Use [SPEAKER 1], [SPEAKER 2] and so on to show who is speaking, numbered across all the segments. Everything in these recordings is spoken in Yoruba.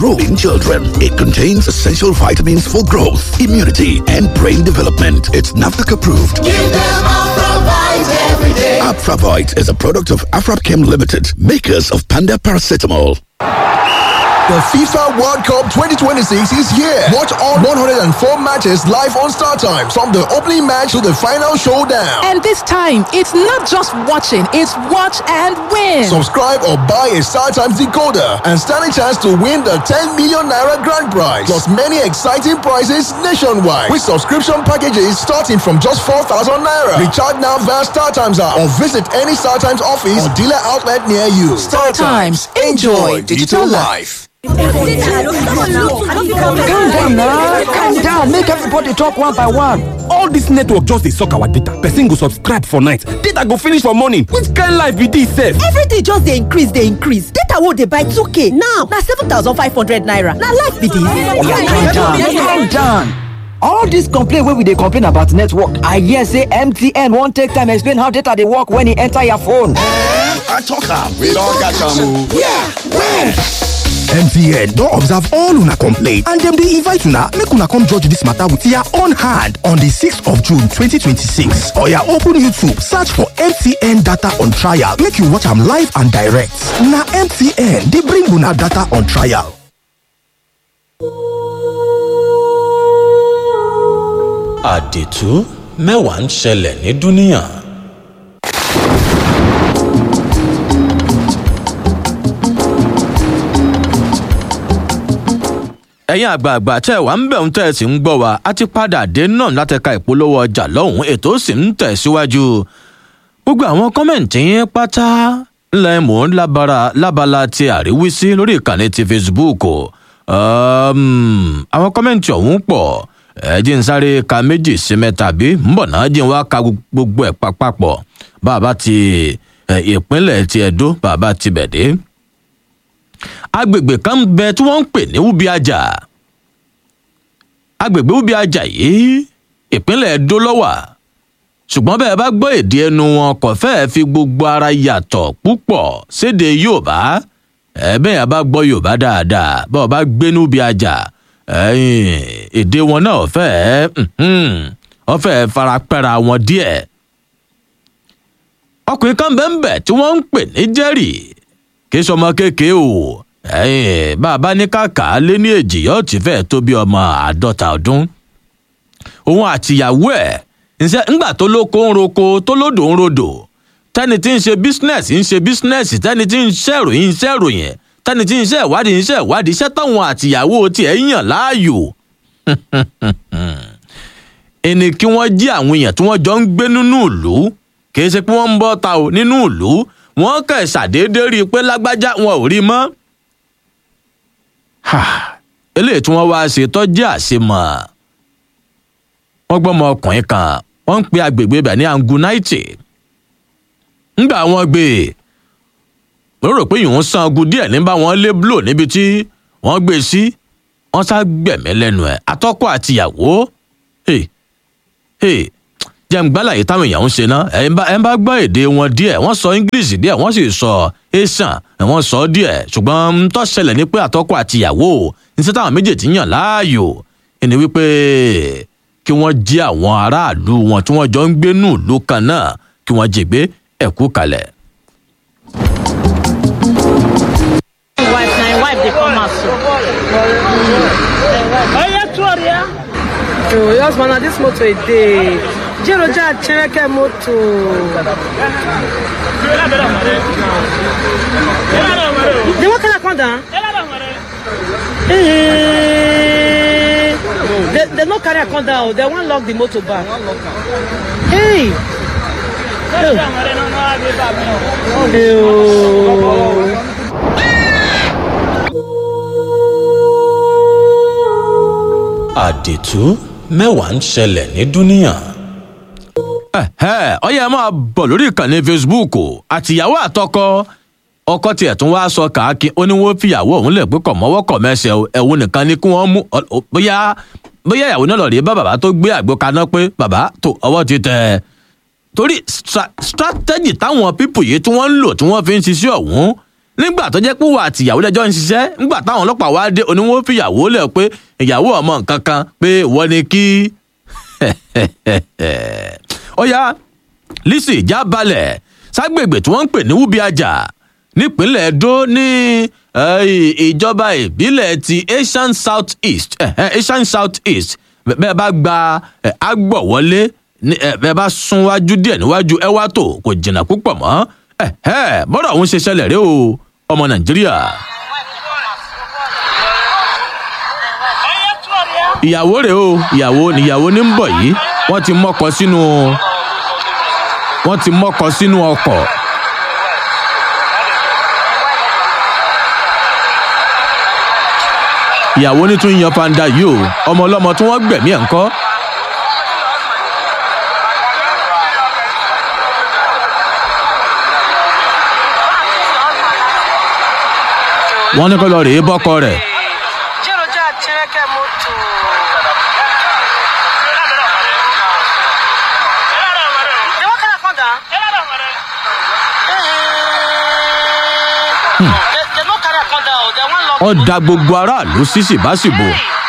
[SPEAKER 1] grow in children. It contains essential vitamins for growth, immunity, and brain development. It's NAFDAC approved.
[SPEAKER 2] Give them Afravite every day.
[SPEAKER 1] Afravite is a product of Afrapchem Limited, makers of Panda Paracetamol.
[SPEAKER 3] The FIFA World Cup 2026 is here. Watch all 104 matches live on Star Time from the opening match to the final showdown.
[SPEAKER 4] And this time, it's not just watching, it's watch and win.
[SPEAKER 3] Subscribe or buy a Star Times decoder and stand a chance to win the 10 million naira grand prize. Plus many exciting prizes nationwide with subscription packages starting from just 4,000 naira. Recharge now via Star Times app or visit any Star Times office or dealer outlet near you.
[SPEAKER 4] Star Times, enjoy digital life.
[SPEAKER 5] calm down na calm down make everybody talk one by one.
[SPEAKER 6] all dis network just dey suck our data person go subscribe for night data go finish for morning which kind life be dis sef.
[SPEAKER 7] everything just dey increase dey increase data wey dey buy 2k now na 7500 naira na life be
[SPEAKER 5] calm down
[SPEAKER 7] dis.
[SPEAKER 5] calm down. all dis complain wey we dey complain about network i hear say mtn wan take time explain how data dey work when e enter your phone.
[SPEAKER 1] I talk am.
[SPEAKER 8] We don catch am o.
[SPEAKER 1] Yeah, where?
[SPEAKER 9] mtn don observe all una complaint and dem dey invite una make una come judge dis matter with your own hand on di 6th of june 2026 oya open youtube search for mtn data on trial make you watch am live and direct na mtn dey bring una data on trial
[SPEAKER 10] àdìtú mẹ́wàá ń ṣẹlẹ̀ ní dúníyàn. ẹ̀yin àgbààgbà tẹ́ ẹ̀ wá ń bẹ̀ ń tẹ́ ẹ sì ń gbọ́ wa a ti padà dé náà láti ka ìpolówó ọjà lọ́hùn-ún ètò sì ń tẹ̀síwájú gbogbo àwọn kọ́mẹ̀ntì yẹn pátá ńlẹ̀ mò ń lábara lábala ti àríwísí lórí ìkànnì ti facebook um, àwọn kọ́mẹ̀ntì ọ̀hún pọ̀ ẹ jí ń sáré ka méjì sí mẹ́ta bí ń bọ̀ náà jí ń wá ka gbogbo ẹ̀ papọ̀ bàbá ti ìpínlẹ̀ ti ẹ̀dó bàbá ti bẹ̀ dé agbègbè kan bẹ tí wọ́n ń pè ní ubi ajá agbègbè ubi ajá yìí ìpínlẹ̀ edo lọ́wà ṣùgbọ́n bẹ́ẹ̀ bá gbọ́ èdè ẹnu wọn kò fẹ́ẹ́ fi gbogbo ara yàtọ̀ púpọ̀ séde yorùbá ẹ̀ẹ́bẹ́ yẹn bá gbọ́ yorùbá dáadáa bá ọ bá gbé ní ubi ajá èdè wọn náà fẹ́ẹ́ wọ́n fẹ́ẹ́ farapẹ́ra wọn díẹ̀ ọkùnrin kan bẹ́ẹ̀ bẹ́ẹ̀ tí wọ́n ń pè ní jerry kì í sọmọ kékeré o ẹyìn bàbá ní kàkà lé ní èjì yóò ti fẹ́ tó bí ọmọ àádọ́ta ọdún òun àtìyàwó ẹ̀ ǹṣẹ́ ńgbà tó lóko ń roko tó lódò ń rodò tẹ́ni tí ń ṣe bísínẹ́sì ń ṣe bísínẹ́sì tẹ́ni tí ń ṣe ìròyìn ń ṣe ìròyìn tẹ́ni tí ń ṣe ìwádìí ń ṣe ìwádìí iṣẹ́ táwọn àtìyàwó tiẹ̀ yàn láàyò ẹni kí wọ́n jí àwọn èèyàn tí wọ́n jọ ń gbé nínú ìlú kì í ṣe pé wọ́n ń bọ́ ta ò nínú ìlú wọ́n kẹ̀ ṣàdédé rí i pé lágbájá wọn ò rí mọ́ eléyìí tí wọ́n wá ṣe tọ́jú àṣemọ̀ wọ́n gbọ́mọ ọkùnrin kan wọ́n ń pe agbègbè ibẹ̀ ní angunaiti ńgbà wọn gbé e rò pé ìhun san ogun díẹ̀ ní bá wọn lé blò níbi tí wọ́n gbé sí wọ́n sá gbẹ̀mí lẹ́nu ẹ̀ atọ́kọ̀ àtìyàwó jẹ́ǹgbálà yìí táwọn èèyàn ń ṣe ná ẹ̀ ń bá gbọ́ èdè wọn díẹ̀ wọ́n sọ english díẹ̀ wọ́n sì sọ asian wọ́n sọ díẹ̀ ṣùgbọ́n ń tó ṣẹlẹ̀ ní pé àtọ́kọ̀ àtìyàwó níṣẹ́ táwọn méjèèjì yàn láàyò ẹni wípé kí wọ́n jí àwọn aráàlú wọn tí wọ́n jọ ń gbé nù ìlú kan náà kí wọ́n jí gbé ẹ̀kú kalẹ̀.
[SPEAKER 11] wife na im wife dey come house so. oye tuori ya.
[SPEAKER 12] Oh, yes, man, this motor is dey. Jero ja cheneke moto.
[SPEAKER 11] the one carry come down.
[SPEAKER 12] Eh, They, they no carry her come down. They wan lock the motor back. Hey. Oh. Eh, oh.
[SPEAKER 10] àdìtú mẹ́wàá ń ṣẹlẹ̀ ní dúníyàn.
[SPEAKER 13] ọyẹ ẹ máa bọ̀ lórí ìkànnì facebook àtìyàwó àtọkọ ọkọ tiẹ̀ tún wá sọ kàákí ó ní wọ́n fìyàwó òun lè pé kọ̀ mọ́wọ́ kọ̀ mẹ́sẹ̀ ẹ̀wọ̀n nìkan ni kí wọ́n mú bóyá bóyá ìyàwó náà lọ rí bá bàbá tó gbé àgbo kaná pé bàbá tó ọwọ́ ti tẹ̀ torí strategy táwọn pípù yìí tí wọ́n ń lò tí wọ́n fi ń ṣiṣẹ́ ọ̀hún
[SPEAKER 10] nígbà tó jẹ́ pé wà àtìyàwó lẹ́jọ́ ń ṣiṣẹ́ nígbà táwọn ọlọ́pàá wá dé oníwọ́n fìyàwó lẹ̀ pé ìyàwó ọmọ nǹkan kan pé wọ́n ní kí ó yá lisi já balẹ̀ ságbègbè tí wọ́n ń pè ní wúbíàjà nípínlẹ̀ edo ní ìjọba ìbílẹ̀ ti asian south east asian south east bẹ́ẹ̀ bá gba agbọ̀wọlé bẹ́ẹ̀ bá sún wájú díẹ̀ níwájú ẹ wá tó kò jìnnà púpọ̀ mọ́ bọ́dọ̀ òun ṣe ṣẹlẹ̀ rí o ọmọ nàìjíríà. ìyàwó rèé o ìyàwó níyàwó ní ń bọ̀ yìí wọ́n ti mọ́kọ sínú wọ́n ti mọ́kọ sínú ọkọ̀. ìyàwó ní tún yan panda yìí o ọmọ ọlọ́mọ tí wọ́n gbẹ̀mí ẹ̀ ń kọ́. wọ́n ní kó lọ rèé bọ́kọ rẹ̀. ó da gbogbo aráàlú sí síbáṣìbò.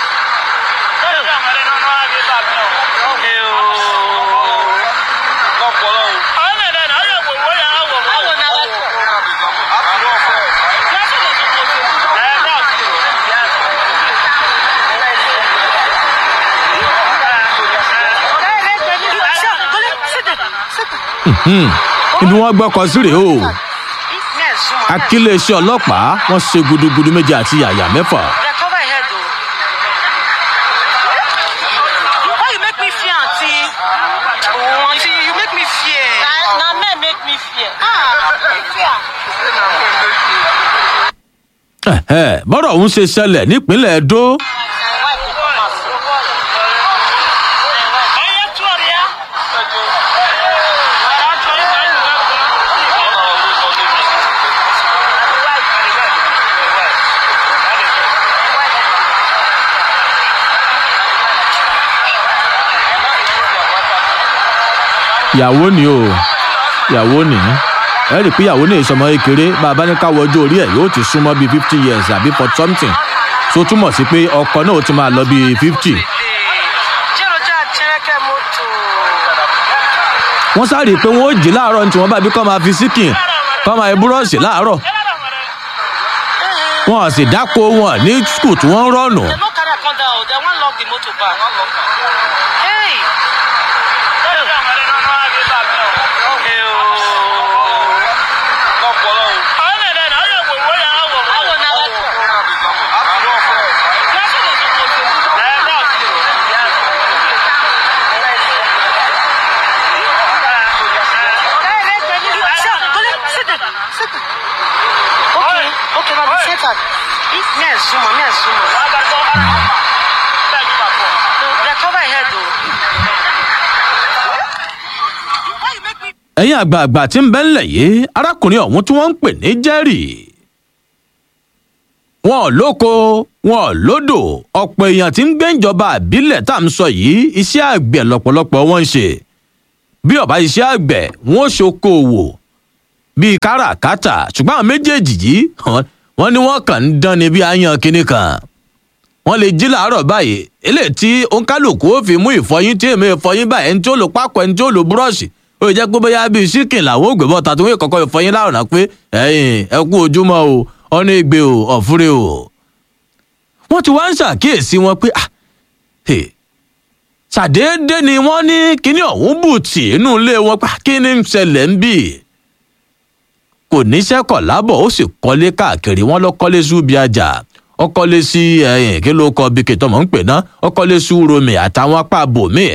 [SPEAKER 10] ibi wọn gbọkọ sí rèé o akíléeṣẹ́ ọlọ́pàá wọ́n ṣe gudugudu méje àti yàyà mẹ́fà. bọ́rọ̀ ọ̀hún ṣe ṣẹlẹ̀ nípínlẹ̀ edo. ìyàwó ni o ìyàwó ni ẹ rí i pé ìyàwó ní ìsọmọ kékeré bàbá ní ká wọjú orí ẹ yóò ti súnmọ́ bíi fifty years àbí for something tó túmọ̀ sí pé ọkọ náà ó ti máa lọ bíi fifty. wọ́n sáré pé wọ́n ó jí láàárọ̀ ní tiwọn bábí kọ́ máa fi síkìn kọ́ máa búrọ́ọ̀sì láàárọ̀ wọn ò sì dáko wọn ní skul tí wọ́n ń rọ̀nù. ẹ̀yin àgbààgbà tí ń bẹ́ ńlẹ̀ yìí arákùnrin ọ̀hún tí wọ́n ń pè ní jerry wọn ò lóko wọn ò lódò ọ̀pọ̀ èèyàn tí ń gbé ìjọba àbílẹ̀ tá à ń sọ yìí iṣẹ́ àgbẹ̀ lọ́pọ̀lọpọ̀ wọn ń ṣe bí ọ̀bá iṣẹ́ àgbẹ̀ wọn ò ṣokòwò bíi káràkátà ṣùgbọ́n àwọn méjèèjì yìí wọ́n ní wọ́n kàn ń dán ni bí ayan kinní kan wọ́n lè jí làárọ̀ báyìí eléyìí tí òǹkálùkù ó fi mú ìfọyín tí èmi ìfọyín báyìí ẹni tí ó lò pákó ẹni tí ó lò búrọ́ọ̀ṣì ó jẹ́ pé bóyá bíi síkìn làwọn ògbé bọ́ta tó wọ́n kọ́kọ́ ìfọyín láàrùn pé ẹ̀yìn ẹ kú ojúmọ́ o ọ̀nà ìgbé o ọ̀fúnre o. wọ́n ti wá ń ṣàkíyèsí wọn pé ṣàdédé ni wọ́n ní kíní ọ̀hún bùtì inú ilé wọn pé kíní ń ṣẹlẹ̀ ń bì kò níṣẹ́ kọ̀ lábọ̀ ó sì kọ́lé káàkiri wọ́n lọ kọ́lé súbi ajá ó kọ́lé sí ẹ̀yìn kí ló kọ́ bí kìtọ́ mọ̀ ń pè ná ó kọ́lé sí romi àtàwọn apá bòmíì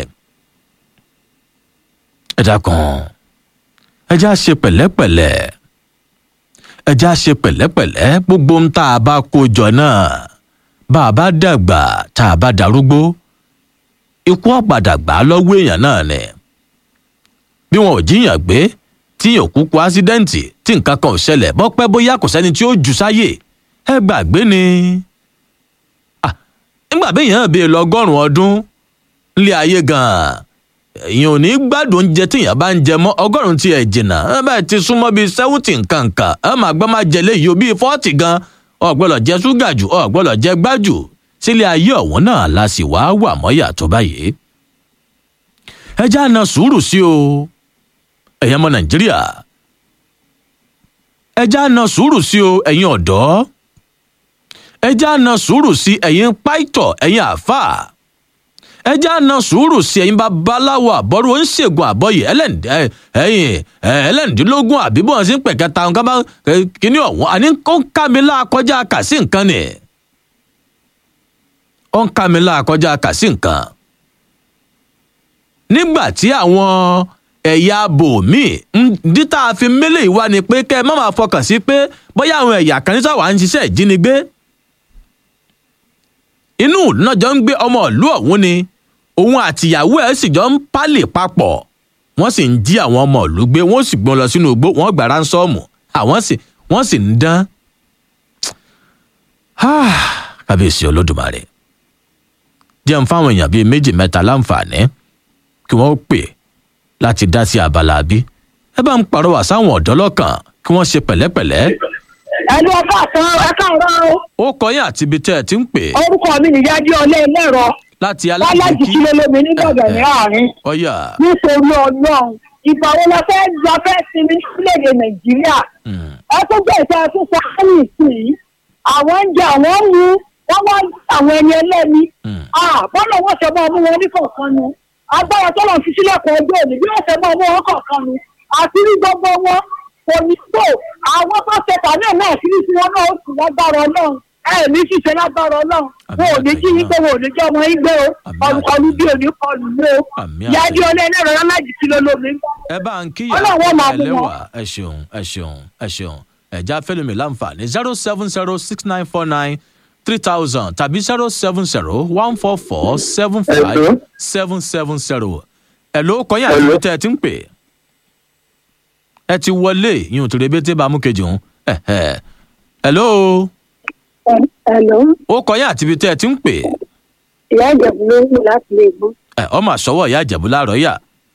[SPEAKER 10] ẹ dákun ẹ já ṣe pẹ̀lẹ́pẹ̀lẹ́ ẹ já ṣe pẹ̀lẹ́pẹ̀lẹ́ gbogbo ń tá a bá kó jọ náà bá a bá dàgbà tá a bá darúgbó ikú ọ̀padà gbà á lọ́wọ́ èèyàn náà ni bí wọn ò jíyàn gbé tíyàn kúkú ásídẹ́ǹtì tí nǹkan kan ò ṣẹlẹ̀ bọ́ pẹ́ bóyá kò sẹ́ni tí ó jù sáyè ẹ gbàgbé ni nígbà béèyàn bèè lọ́gọ́rùn-ún ọdún nílé ayé gan-an èèyàn ò ní gbádùn oúnjẹ téèyàn bá ń jẹ mọ́ ọgọ́rùn-ún tí ẹ̀ jìnnà ẹ bá ti súnmọ́ bíi sẹ́wùtì nǹkankan ẹ máa gbọ́ máa jẹ léyìí o bíi fọ́ọ̀tì gan ọ̀gbọ́dọ̀ jẹ ṣúgà jù ọ̀gbọ́dọ̀ jẹ gbájù sílé ayé ọ̀wọ́n náà la sì wá wà mọ́yà tó báyìí. ẹ já na sùúrù sí o ẹ̀yin ọmọ nàìjíríà ẹ já na sùúrù sí o ẹ̀yin ọ̀dọ́ ẹ já na sùúrù sí ẹ̀yin páìtọ̀ ẹ̀yin àáfàá ẹ já na sùúrù sí ẹ̀yin babaláwo àbọ̀rú oníṣègùn àbọ̀yè ẹ̀yìn ẹlẹ́ǹdínlógún àbí bọ́n sí pẹ̀kẹta nǹkan bá kíní ọ̀hún àní ó ń ká mi láàkọjá kà sí nǹkan ni ó ń ká mi láàkọjá kà sí nǹkan. nígbà tí àwọn ẹ̀yà bòmíì dítà fi mélèé wá ni pé kẹ́ ẹ má máa fọkàn sí pé bóyá àwọn ẹ̀yà kan ní sáwà ń ṣiṣẹ́ ìjínigbé inú náà jọ ń gbé ọmọ ìlú ọ̀hún ni òun àtìyàwó ẹ̀ sì jọ ń pálè papọ̀ wọ́n sì ń jí àwọn ọmọ ìlú gbé wọ́n sì gbọ́n lọ sínú igbó wọ́n gbà ránsọ́ọ̀mù àwọn sì wọ́n sì ń dán. kábíyèsí olódùmarè jẹun fáwọn èèyàn bíi méjì mẹ́ta láǹfààní kí wọ́n pè láti dá sí abala bí ẹ bá ń pàrọwà sáwọn ọ̀dọ́ lọ́kàn kí wọ́n ṣe pẹ̀lẹ́pẹ̀lẹ́
[SPEAKER 8] ẹnu ọkọ àtàn ẹka ọ̀rọ̀ o.
[SPEAKER 10] ó kọ yín àti ibi tẹ́ ẹ ti ń pè.
[SPEAKER 8] orúkọ mi nìyájú ọlẹ́ ẹlẹ́rọ.
[SPEAKER 10] láti
[SPEAKER 8] lálájì
[SPEAKER 10] alájùkí
[SPEAKER 8] kí ló lómi nígbàgbọ́ ní àárín.
[SPEAKER 10] ọyà
[SPEAKER 8] nítorí ọlọ́run ìgbà wo la fẹ́ la fẹ́ sinmi nílẹ̀ nàìjíríà. ẹ tó gbèsè ẹtún sọ ẹ́yìn sí i. àwọn ń jẹ àwọn ń mu wọ́n wá àwọn ẹni ẹlẹ́ni. bọ́lá wọn ṣe máa mú wọn ní kọ̀ọ̀kan nu. agbára tó lọ fi sílẹ̀ kan ọjọ́ òní bí wọ́n ṣe máa mú wọn kọ̀ọ̀kan nu. àti rí gbogbo wọn kò ní tó àwọn tó ṣe tàbí ẹ̀ náà sírí sí wọn náà ó sì lágbára ọlọ́run ẹ ní ṣiṣẹ́ lágbára ọlọ́run wọn ò ní jí yín pé wọn ò ní jẹ́ ọmọ yín gbé o ọlùkọlù bí ò ní kọlù mú o yájú ọlẹ́ ẹlẹ́rọ lálájì kí ló lómi.
[SPEAKER 10] ẹ bá ń kí
[SPEAKER 8] Ọlọ́run ó máa bù
[SPEAKER 10] ẹlẹ́wà
[SPEAKER 8] wọn.
[SPEAKER 10] ẹ ṣeun ẹ ṣeun ẹ ṣeun ẹ̀já fẹ́lẹ́mi láǹfààní zero seven zero six nine four nine three thousand tàbí zero seven zero one four four seven five seven seven zero ẹ̀ ló kọ́yìn àti ibi tẹ́ ẹ ti ń pè ẹ ti wọlé yín ò tó rebété bá mú kejì òun hello
[SPEAKER 8] Hello,
[SPEAKER 10] ó kọ́yìn àti ibi tẹ́ ẹ ti ń pè
[SPEAKER 8] ìyá ìjẹ̀bù ló ń pè láti lè gbọ́.
[SPEAKER 10] ẹ ọmọ àṣọwọ́ ìyá ìjẹ̀bú láàárọ̀ yà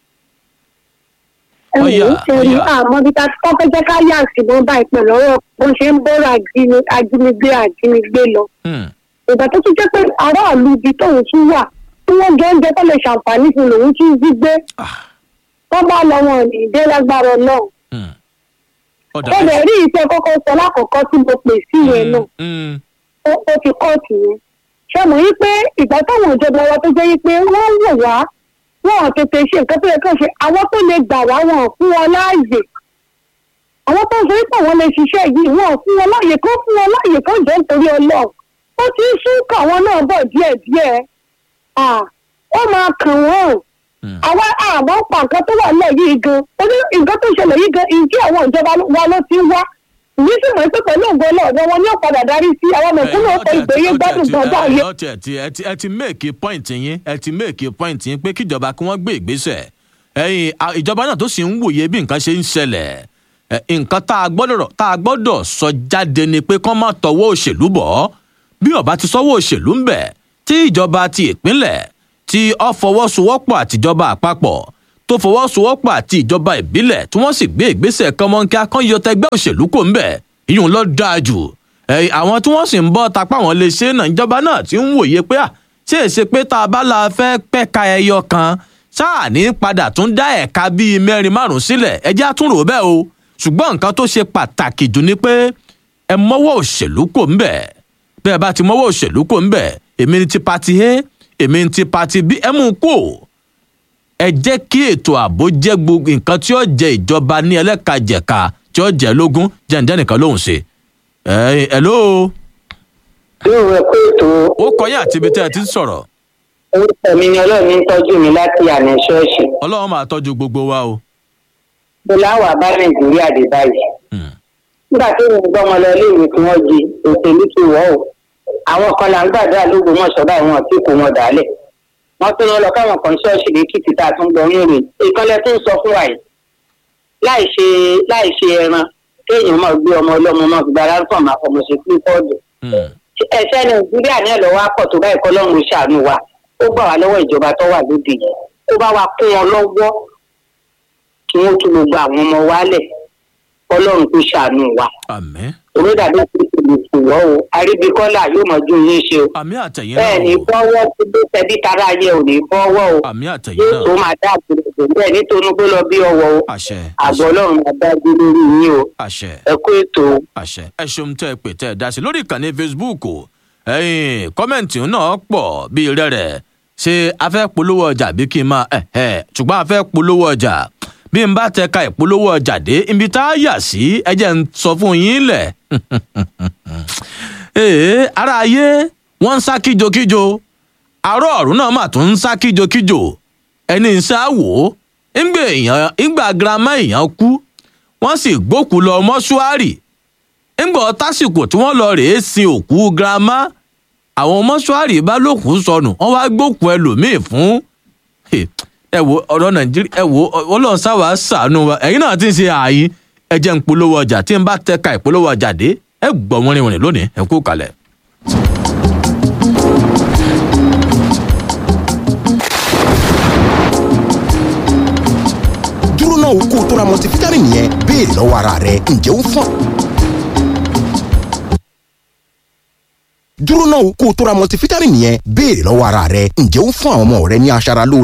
[SPEAKER 8] ẹ̀wọ̀n
[SPEAKER 10] Ọ̀yà,
[SPEAKER 8] ń ṣe rí
[SPEAKER 10] ọ̀yà.
[SPEAKER 8] àmọ́ bí ta kọ́ fẹ́ jẹ́ ká yà sí bọ́n bá ìpè lọ́wọ́ bó ṣe ń bọ́rọ̀ ajíni- ajínigbé ajínigbé lọ. ìgbà tó tún jẹ́ pé aráàlú ibi tóun tún wà tí wọ́n jẹ́ oúnjẹ tó lè ṣàǹfààní fún lòun tún jí gbé. wọ́n bá lọ wọn ní ìdé lágbára náà. ó lè rí iṣẹ́ kọ́kọ́ sọ lákọ̀ọ́kọ́ tí mo pè sí yẹn náà ó ó fi kóòtù yẹn. ṣé mo yí pé ìgbà táwọn ìjọba wa tó jẹ́ yí pé wọ́n wò wá wọn ò tètè ṣe nǹkan tó yẹ kán ṣe àwọn tó lè gbà wá wọn ò fún wọn láàyè àwọn tó ń sọ wípé àwọn lè ṣiṣẹ́ yìí wọn ò fún wọn láàyè kó fún wọn láàyè kó jẹ́ nítorí ọlọ́run ó ti ń sún káwọn náà bọ̀ díẹ̀díẹ̀ Ah, ó máa kàn wọ́n àwa àmọ́ pa nǹkan tó wà lẹ̀ yìí gan oní nǹkan tó ṣẹlẹ̀ yìí gan ìdí àwọn ìjọba wa ló ti ń wá ìyí sì mọ̀ pé pẹ̀lú ògbó ọlọ́ọ̀dọ́ wọn ní ọ̀padà darí sí àwọn mẹ̀kúnnù ọ̀pọ̀ ìgbéyé gbádùn gbọ́dọ̀ ayé.
[SPEAKER 10] ẹ ti ẹ ti ẹ ti ẹ ti méèkì pọ́ìntì yín ẹ ti méèkì pọ́ìntì yín pé kíjọba kí wọ́n gbé ìgbésẹ̀ ẹ̀yìn à- ìjọba náà tó sì ń wòye bí nǹkan ṣe ń ṣẹlẹ̀ ẹ, nǹkan tá a gbọ́dọ̀ tá a gbọ́dọ̀ sọ jáde ni pé kán má tọwọ́ òṣèlú bọ̀ bí ọba ti sọ́wọ́ òṣèlú ń bẹ̀ tí ìjọba ti ìpínlẹ̀ tí ọ fọwọ́sowọ́pọ̀ àtijọba àpapọ̀ tó fọwọ́sowọ́pọ̀ àti ìjọba ìbílẹ̀ tí wọ́n sì gbé ìgbésẹ̀ kọ́mọ́nkí akọ́yọtẹ ẹgbẹ́ òṣèlú kò ń bẹ̀ ìyún lọ dáa jù ẹ̀yìn àwọn tí wọ́n sì ń bọ́ tapá wọn lè ṣe náà ìjọba náà ti ń wòye pé à ṣé èsè pé tá a bá la fẹ́ pẹ́ka ẹyọ kan ṣáà ní padà tún dá ẹ̀ka bíi mẹ́rin márùn-ún sílẹ̀ ẹjẹ́ àtúnrò bẹ́ẹ̀ o ṣùgbọ́n nǹkan tó ṣe pàtàkì jù ni pé ẹ mọ́wọ́ òṣèlú kò ń bẹ̀ bẹ́ẹ̀ bá ti mọ́wọ́ òṣèlú kò ń bẹ̀ èmi ni ti pati a èmi ni ti pati b ẹ mú un kú o ẹ jẹ́ kí ètò ààbò jẹ́ gbogbo nǹkan tí ó jẹ ìjọba ní ẹlẹ́kajẹ̀ka tí ó jẹ́ lógún jẹ́ǹjẹ́ nìkan lóhùn ṣe. ẹ ẹ ló.
[SPEAKER 14] yóò rẹ pé ètò.
[SPEAKER 10] ó kọyìn àti ibi tẹ́ ẹ ti ń sọ̀rọ̀.
[SPEAKER 14] orúkọ mi ni ọlọ́run ń tọ́jú mi láti àná ṣọ́ọ̀ṣì.
[SPEAKER 10] ọlọ́run máa tọ́jú gbogbo wa o.
[SPEAKER 14] mo láwàá bá nàìjíríà dé báyìí. nígbà tí mo gbọ́ ọmọ lọ iléèwé tí wọ́n di òṣèlú ti wọ̀ ọ́ àwọn kan là ń gbàdúrà lógbómọ̀ṣọ́ báyìí wọn tí kò wọn dálẹ̀ wọ́n tún lọ káwọn kan ṣọ́ọ̀ṣì lẹ́kìtì tá a tún gbọ́ ní rè ìkànnì tó ń sọ fún wa yìí láì ṣe láì ṣe ẹran kéèyàn máa gbé ọmọ ọlọ́mọ máa fi gbára kàn máa fọmọ ṣe pé fọ́ọ̀dù ẹ̀ṣẹ̀ nàìjíríà ní ẹ̀lọ́wọ́ akọ̀ tó báyìí kọ́ lọ́run ṣàánú wa ó gbà wá lọ́wọ́ ìjọba tó wà lóde yìí kó bá wa kún wọn lọ́wọ́ kí wọ́n tún gbogbo àwọn ọmọ wa lẹ̀ ọlọ́run kò ṣàánú wa.
[SPEAKER 10] àmín.
[SPEAKER 14] olódàbí ti ti lè fò wọ́ o àríbíkọ́lá yóò mọ̀ ju yín ṣe o.
[SPEAKER 10] àmín àtẹ̀yìn
[SPEAKER 14] bẹ́ẹ̀
[SPEAKER 10] náà
[SPEAKER 14] ni
[SPEAKER 10] o
[SPEAKER 14] bọ́wọ́ tó dé tẹ̀bí tara yẹ ò ní bọ́wọ́ o.
[SPEAKER 10] àmín àtẹ̀yìn
[SPEAKER 14] yóò
[SPEAKER 10] náà
[SPEAKER 14] tó máa dá àgbèrè bẹ́ẹ̀ nítorí pé lọ bí ọwọ́ o.
[SPEAKER 10] àṣẹ
[SPEAKER 14] àgọ́ ọlọ́run máa dájú lórí yín o.
[SPEAKER 10] àṣẹ
[SPEAKER 14] ẹ kú ètò o.
[SPEAKER 10] àṣẹ ẹ ṣeun tẹ ẹ pè tẹ ẹ dá sí lórí ìkànnì facebook o ẹyìn kọ́mẹ̀ntì náà pọ̀ bíi rẹ̀rẹ̀ ṣé a fẹ́ polówó ọjà bí kí n máa ẹ̀ ẹ̀ ṣùgbọ́n a fẹ́ polówó ọjà bí n bá tẹ ka ìpolówó ọjà dé ibi tá a yà sí ẹ jẹ́ ń sọ fún yín lẹ̀ ee ara ayé wọ́n ń sá kíjokíjo àárọ̀ ọ̀run náà mà tún ń sá kíjokíjo ẹni ń sá wò ó ńgbà èèyàn ńgbà girama èèyàn kú wọ́n sì gbókùú lọ mọ́ṣúárì ńgbà tásìkò tí wọ́n lọ rèé sin òkú girama àwọn mọ́ṣúárì bá lókùú sọnù wọ́n wá gbókùú ẹlòmíì fún ẹ wo ọ̀rọ̀ nàìjíríà ẹ wo ọlọ́run sáwà sànù wa ẹ̀yin náà ti ń ṣe ààyè ẹ jẹ́ ń polówó ọjà tí n bá tẹ́ka ìpolówó ọjà dé ẹ gbọ́ wọ́n rìnrìn lónìí ẹ kú kalẹ̀.
[SPEAKER 9] dúró náà kó o tó ra multivitamin yẹn béèrè lọ́wọ́ ara rẹ ǹjẹ́ ó ń fún. dúró náà kó o tó ra multivitamin yẹn béèrè lọ́wọ́ ara rẹ ǹjẹ́ ó ń fún àwọn ọmọ rẹ ní aṣara lóore